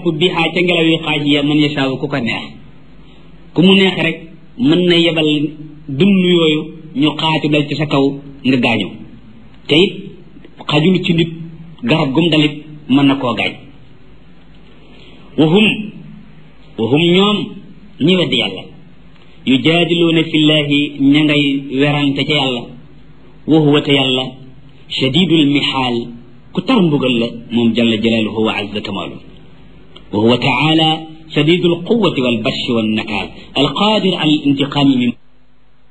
jàpp bi xaa ca ngelaw yi xaaj ya man yasaawu ku ko neex ku mu neex rek mën na yebal dund yooyu ñu xaaju dal ci sa kaw nga gaañu te it xajul ci nit garab gum dalit mën na koo gaañ wahum wahum ñoom ñi weddi yàlla yujaadiluuna fillahi ña ngay werante ca yàlla wa huwa te yàlla shadidul mihaal ku tar mbugal la moom jalla jalaaluhu wa azza kamaalu wa huwa taala shadidul quwati wal bashi wan nakaal alqaadir ala al intiqaami min